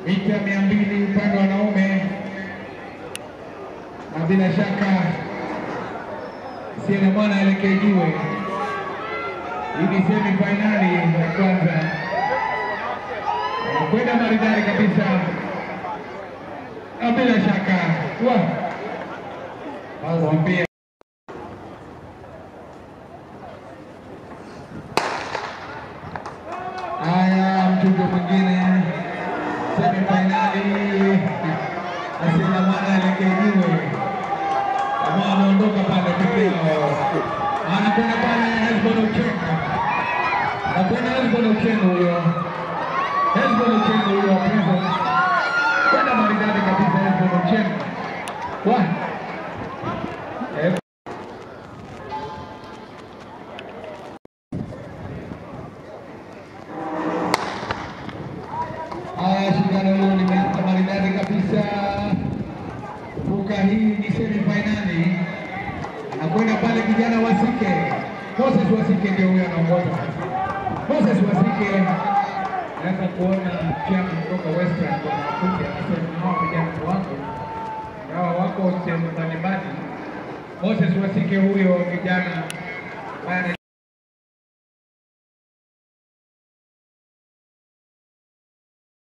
mita mia mbili upande wa wanaume, na bila shaka Siena Mwana aelekee jiwe. Hii ni semi fainali ya kwanza, anakwenda maridadi kabisa, na bila shaka wa wambia Haya, mchujo mwingine semi fainali Asina Mwana alekejiwe kama anaondoka pale pekeo, anakwenda pale Hezbon Ochengo, anakwenda Hezbon Ochengo huyo, Hezbon Ochengo huyo wa Prison, kwenda maridadi kabisa Hezbon Ochengo wa Eh, Haya, shindano hilo limeanza maridadi kabisa. Kumbuka hii ni semi fainali, anakwenda pale kijana Wasike, Moses Wasike ndio huyo anaongoza. Moses Wasike naweza kuona chama kutoka Western wanakuja, anasema hawa vijana ni wangu, hawa wako sehemu mbalimbali. Moses Wasike huyo kijana ambaye